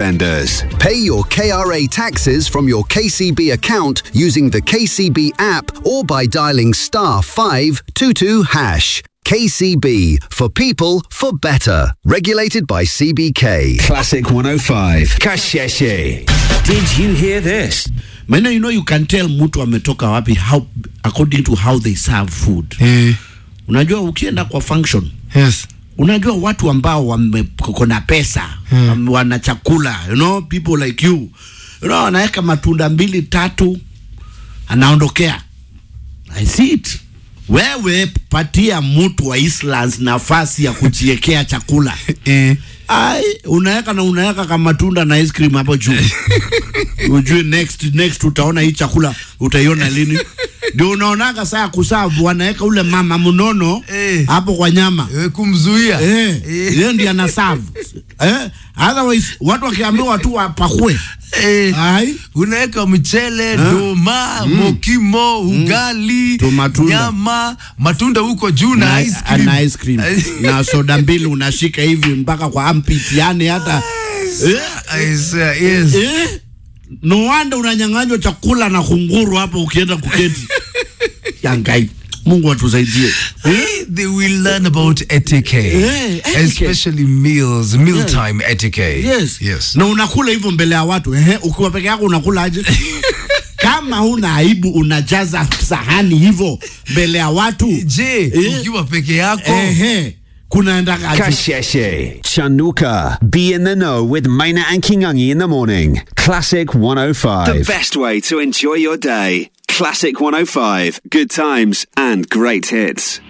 Highlanders. Pay your KRA taxes from your KCB account using the KCB app or by dialing star 522 hash. KCB for people for better. Regulated by CBK. Classic 105. Kasheshe. Did you hear this? Maana you know you can tell mtu ametoka wapi how according to how they serve food. Eh, Unajua ukienda kwa function yes. unajua watu ambao wamekona pesa hmm. wana chakula you know people like you you know anaweka matunda mbili tatu anaondokea i see it wewe patia mtu wa Islands nafasi ya kujiekea chakula Eh, ai unaweka na unaweka kama matunda na ice cream hapo juu ujue next next utaona hii chakula utaiona lini ndio unaonaga saa ya kusavu wanaweka ule mama mnono Eh. hapo kwa nyama eh, kumzuia Eh, Eh. yeye ndiye anaserve. Eh, otherwise watu wakiambiwa tu wapakue. Eh, Ai, unaweka mchele doma mokimo ugali Tu matunda. nyama matunda huko juu na na ice cream. na ice cream na soda mbili unashika hivi mpaka kwa armpit yani hata eh, I say, yes. eh, no wonder unanyang'anywa chakula na kunguru hapo ukienda kuketi. Yangai. Mungu atusaidie. Eh, They will learn about etiquette, Eh, etiquette. especially meals, mealtime etiquette. Yes. yes. Na unakula hivyo mbele ya watu. Ehe, ukiwa peke yako unakula aje? Kama huna aibu unajaza sahani hivyo mbele ya watu. Je, Eh. ukiwa peke yako Ehe, kunaenda aje? Kasheshe. Chanuka. Be in the know with Maina and Kingangi in the morning. Classic 105. The best way to enjoy your day. Classic 105. Good times and great hits.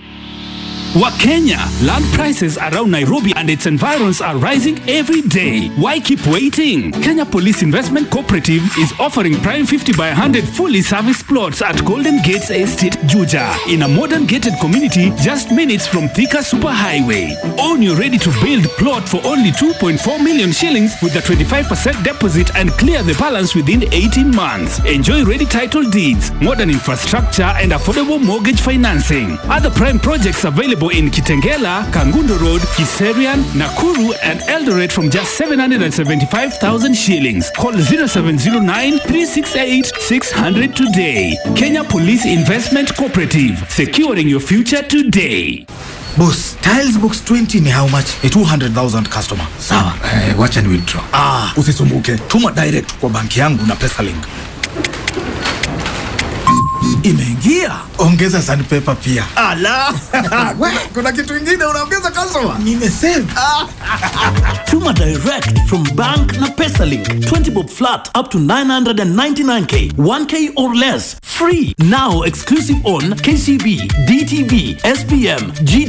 Wakenya, land prices around Nairobi and its environs are rising every day. Why keep waiting? Kenya Police Investment Cooperative is offering prime 50 by 100 fully serviced plots at Golden Gates Estate, Juja, in a modern gated community just minutes from Thika Superhighway. Own your ready to build plot for only 2.4 million shillings with a 25% deposit and clear the balance within 18 months. Enjoy ready title deeds, modern infrastructure, and affordable mortgage financing. Other prime projects available in Kitengela, Kangundo Road, Kiserian, Nakuru, and Eldoret from just 775,000 shillings. Call 0709 368 600 today. Kenya Police Investment Cooperative, securing your future today. Boss, Tiles Box 20 ni how much? Ni 200,000 customer. Sawa. Eh, wacha ni withdraw. Ah, usisumbuke. Tuma direct kwa banki yangu na PesaLink. Imeingia. Ongeza sandpaper pia. Ala. We, kuna kitu kingine unaongeza customer? Nimesave. Tuma direct from bank na PesaLink. 20 bob flat up to 999k. 1k or less. Free. Now exclusive on KCB, DTB, SPM, GT.